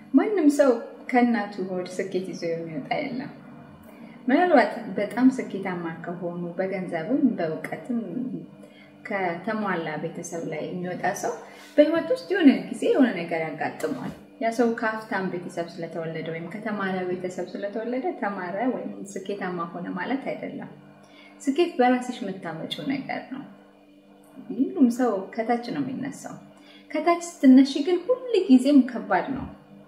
ማንም ሰው ከእናቱ ሆድ ስኬት ይዞ የሚወጣ የለም። ምናልባት በጣም ስኬታማ ከሆኑ በገንዘብም በእውቀትም ከተሟላ ቤተሰብ ላይ የሚወጣ ሰው በህይወት ውስጥ የሆነ ጊዜ የሆነ ነገር ያጋጥመዋል። ያ ሰው ከሀብታም ቤተሰብ ስለተወለደ ወይም ከተማረ ቤተሰብ ስለተወለደ ተማረ ወይም ስኬታማ ሆነ ማለት አይደለም። ስኬት በራስሽ የምታመጪው ነገር ነው። ሁሉም ሰው ከታች ነው የሚነሳው። ከታች ስትነሺ ግን ሁል ጊዜም ከባድ ነው።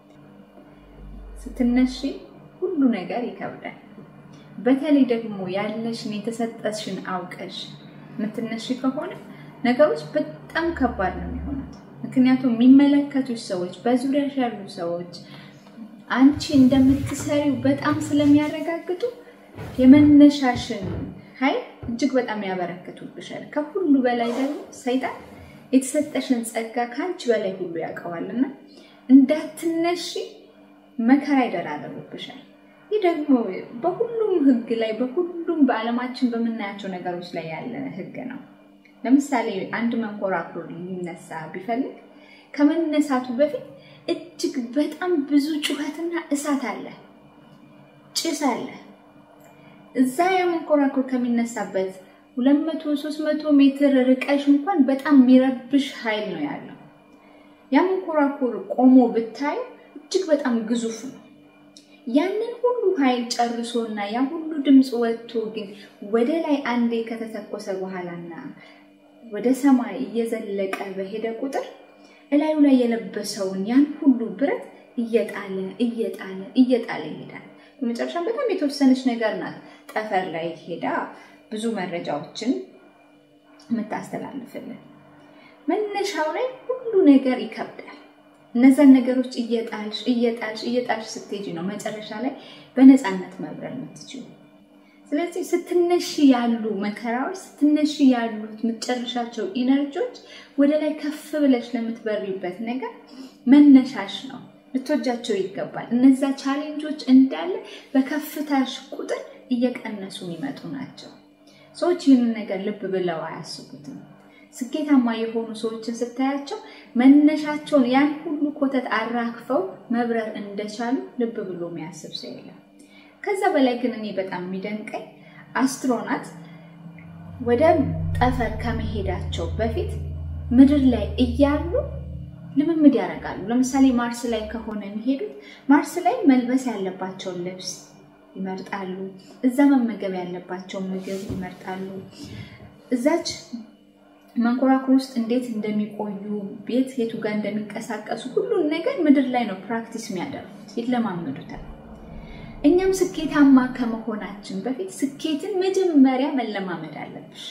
ስትነሺ ሁሉ ነገር ይከብዳል። በተለይ ደግሞ ያለሽን የተሰጠሽን አውቀሽ የምትነሺ ከሆነ ነገሮች በጣም ከባድ ነው የሚሆኑት። ምክንያቱም የሚመለከቱሽ ሰዎች፣ በዙሪያሽ ያሉ ሰዎች አንቺ እንደምትሰሪው በጣም ስለሚያረጋግጡ የመነሻሽን ኃይል እጅግ በጣም ያበረክቱብሻል። ከሁሉ በላይ ደግሞ ሰይጣን የተሰጠሽን ጸጋ ከአንቺ በላይ ሁሉ ያውቀዋልና እንዳትነሺ መከራ ይደራረቡብሻል። ይህ ደግሞ በሁሉም ሕግ ላይ በሁሉም በዓለማችን በምናያቸው ነገሮች ላይ ያለ ሕግ ነው። ለምሳሌ አንድ መንኮራኩር ሊነሳ ቢፈልግ ከመነሳቱ በፊት እጅግ በጣም ብዙ ጩኸትና እሳት አለ፣ ጭስ አለ። እዛ የመንኮራኩር ከሚነሳበት ሁለት መቶ ሶስት መቶ ሜትር ርቀሽ እንኳን በጣም የሚረብሽ ኃይል ነው ያለው። ያ መንኮራኩር ቆሞ ብታዩ እጅግ በጣም ግዙፍ ነው። ያንን ሁሉ ኃይል ጨርሶና ያ ሁሉ ድምፅ ወጥቶ ግን ወደ ላይ አንዴ ከተተኮሰ በኋላና ወደ ሰማይ እየዘለቀ በሄደ ቁጥር እላዩ ላይ የለበሰውን ያን ሁሉ ብረት እየጣለ እየጣለ እየጣለ ይሄዳል። በመጨረሻ በጣም የተወሰነች ነገር ናት ጠፈር ላይ ሄዳ ብዙ መረጃዎችን የምታስተላልፍልን። መነሻው ላይ ሁሉ ነገር ይከብዳል። እነዛን ነገሮች እየጣልሽ እየጣልሽ እየጣልሽ ስትሄጂ ነው መጨረሻ ላይ በነፃነት መብረር የምትችሉ። ስለዚህ ስትነሺ ያሉ መከራዎች፣ ስትነሺ ያሉት የምትጨርሻቸው ኢነርጂዎች ወደ ላይ ከፍ ብለሽ ለምትበሪበት ነገር መነሻሽ ነው። ልትወጃቸው ይገባል። እነዛ ቻሌንጆች እንዳለ በከፍታሽ ቁጥር እየቀነሱ የሚመጡ ናቸው። ሰዎች ይህንን ነገር ልብ ብለው አያስቡትም። ስኬታማ የሆኑ ሰዎችን ስታያቸው መነሻቸውን ያን ሁሉ ኮተት አራክፈው መብረር እንደቻሉ ልብ ብሎ የሚያስብ ሰው የለም። ከዛ በላይ ግን እኔ በጣም የሚደንቀኝ አስትሮናት ወደ ጠፈር ከመሄዳቸው በፊት ምድር ላይ እያሉ ልምምድ ያደርጋሉ። ለምሳሌ ማርስ ላይ ከሆነ የሚሄዱት ማርስ ላይ መልበስ ያለባቸውን ልብስ ይመርጣሉ። እዛ መመገብ ያለባቸውን ምግብ ይመርጣሉ። እዛች መንኮራኩር ውስጥ እንዴት እንደሚቆዩ ቤት የቱ ጋር እንደሚንቀሳቀሱ ሁሉን ነገር ምድር ላይ ነው ፕራክቲስ የሚያደርጉት፣ ይለማመዱታል። እኛም ስኬታማ ከመሆናችን በፊት ስኬትን መጀመሪያ መለማመድ አለብሽ።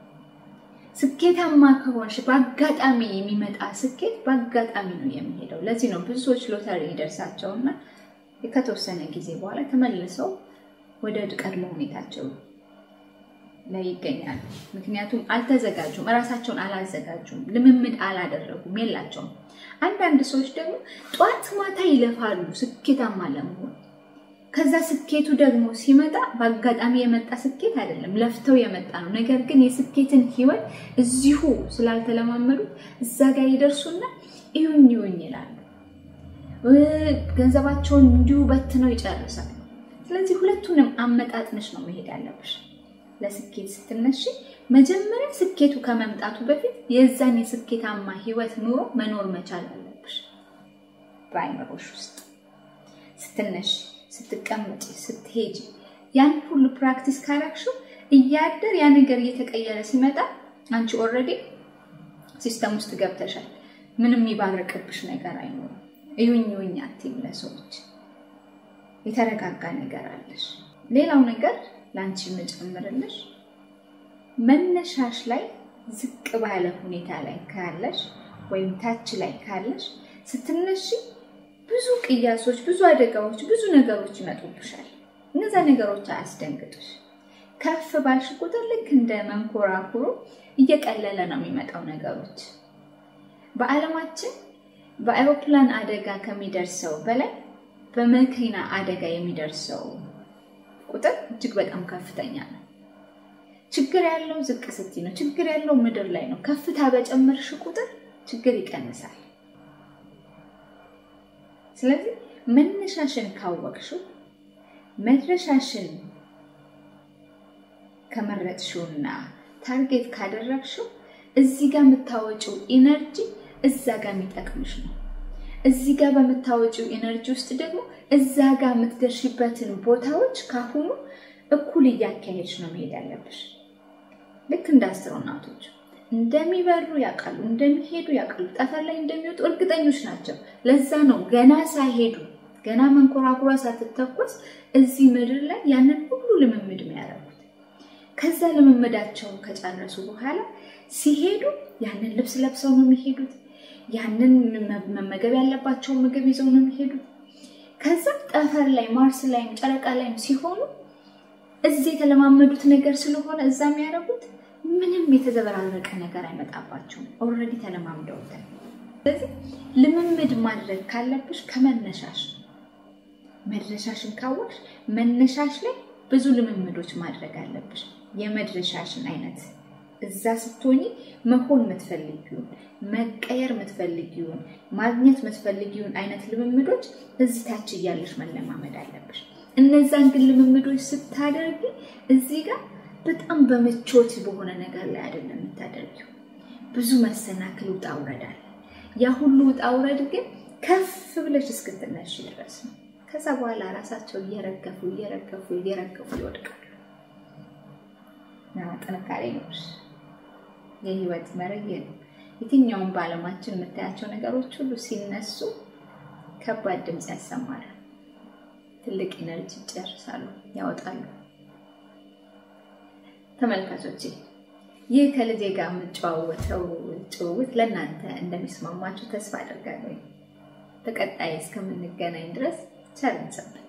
ስኬታማ ከሆንሽ በአጋጣሚ የሚመጣ ስኬት በአጋጣሚ ነው የሚሄደው። ለዚህ ነው ብዙ ሰዎች ሎተሪ ይደርሳቸውና ከተወሰነ ጊዜ በኋላ ተመልሰው ወደ ቀድሞ ሁኔታቸው ላይ ይገኛሉ። ምክንያቱም አልተዘጋጁም፣ እራሳቸውን አላዘጋጁም፣ ልምምድ አላደረጉም፣ የላቸውም። አንዳንድ ሰዎች ደግሞ ጠዋት ማታ ይለፋሉ ስኬታማ ለመሆን። ከዛ ስኬቱ ደግሞ ሲመጣ በአጋጣሚ የመጣ ስኬት አይደለም፣ ለፍተው የመጣ ነው። ነገር ግን የስኬትን ህይወት እዚሁ ስላልተለማመዱት እዛ ጋር ይደርሱና ይሁኝ ይሁኝ ይላሉ። ገንዘባቸውን እንዲሁ በትነው ይጨርሳሉ። ስለዚህ ሁለቱንም አመጣጥነሽ ነው መሄድ ያለብሽ። ለስኬት ስትነሺ መጀመሪያ ስኬቱ ከመምጣቱ በፊት የዛን የስኬታማ ህይወት ኑሮ መኖር መቻል አለብሽ። በአይምሮሽ ውስጥ ስትነሺ፣ ስትቀመጪ፣ ስትሄጂ ያን ሁሉ ፕራክቲስ ካላክሽው እያደር ያ ነገር እየተቀየረ ሲመጣ አንቺ ኦልሬዲ ሲስተም ውስጥ ገብተሻል። ምንም የሚባረቅብሽ ነገር አይኖርም። እዩኝ እዩኝ አትይም። ለሰዎች የተረጋጋ ነገር አለሽ። ሌላው ነገር ለአንቺ የምጨምርልሽ መነሻሽ ላይ ዝቅ ባለ ሁኔታ ላይ ካለሽ ወይም ታች ላይ ካለሽ ስትነሺ ብዙ ቅያሶች፣ ብዙ አደጋዎች፣ ብዙ ነገሮች ይመጡብሻል። እነዛ ነገሮች አያስደንግጡሽ። ከፍ ባልሽ ቁጥር ልክ እንደ መንኮራኩሩ እየቀለለ ነው የሚመጣው ነገሮች። በዓለማችን በአውሮፕላን አደጋ ከሚደርሰው በላይ በመኪና አደጋ የሚደርሰው ቁጥር እጅግ በጣም ከፍተኛ ነው። ችግር ያለው ዝቅ ስትይ ነው። ችግር ያለው ምድር ላይ ነው። ከፍታ በጨመርሽ ቁጥር ችግር ይቀንሳል። ስለዚህ መነሻሽን ካወቅሽው መድረሻሽን ከመረጥሽውና ታርጌት ካደረግሽው እዚህ ጋር የምታወጪው ኢነርጂ እዛ ጋር የሚጠቅምሽ ነው። እዚህ ጋር በምታወጪው ኢነርጂ ውስጥ ደግሞ እዛ ጋር የምትደርሽበትን ቦታዎች ካሁኑ እኩል እያካሄድሽ ነው መሄድ ያለብሽ። ልክ እንደ አስትሮናውቶች እንደሚበሩ ያውቃሉ፣ እንደሚሄዱ ያውቃሉ፣ ጠፈር ላይ እንደሚወጡ እርግጠኞች ናቸው። ለዛ ነው ገና ሳይሄዱ ገና መንኮራኩሯ ሳትተኮስ እዚህ ምድር ላይ ያንን ሁሉ ልምምድ የሚያደርጉት። ከዛ ልምምዳቸውን ከጨረሱ በኋላ ሲሄዱ ያንን ልብስ ለብሰው ነው የሚሄዱት። ያንን መመገብ ያለባቸውን ምግብ ይዘው ነው የሚሄዱት። ከዛ ጠፈር ላይ ማርስ ላይም ጨረቃ ላይም ሲሆኑ እዚህ የተለማመዱት ነገር ስለሆነ እዛ የሚያደርጉት ምንም የተዘበራረቀ ነገር አይመጣባቸውም። ኦልሬዲ ተለማምደውታል። ስለዚህ ልምምድ ማድረግ ካለብሽ ከመነሻሽ ነው። መድረሻሽን ካወቅሽ መነሻሽ ላይ ብዙ ልምምዶች ማድረግ አለብሽ። የመድረሻሽን አይነት እዛ ስትሆኚ መሆን የምትፈልጊውን መቀየር የምትፈልጊውን ማግኘት የምትፈልጊውን አይነት ልምምዶች እዚህ ታች እያለሽ መለማመድ አለብሽ። እነዛን ግን ልምምዶች ስታደርጊ እዚህ ጋር በጣም በምቾት በሆነ ነገር ላይ አይደለም የምታደርጊው። ብዙ መሰናክል ውጣ ውረድ አለ። ያ ሁሉ ውጣ ውረድ ግን ከፍ ብለሽ እስክትነሽ ድረስ ነው። ከዛ በኋላ ራሳቸው እየረገፉ እየረገፉ እየረገፉ ይወድቃሉ። ጥንካሬ ይኖርሽ። የህይወት መርህ ነው። የትኛውም በዓለማችን የምታያቸው ነገሮች ሁሉ ሲነሱ ከባድ ድምፅ ያሰማሉ። ትልቅ ኢነርጂ ይጨርሳሉ፣ ያወጣሉ። ተመልካቾቼ ይህ ከልጄ ጋር የምጨዋወተው ጭውውት ለእናንተ እንደሚስማማችሁ ተስፋ አደርጋለሁ። በቀጣይ እስከምንገናኝ ድረስ ቸር እንሰንብት።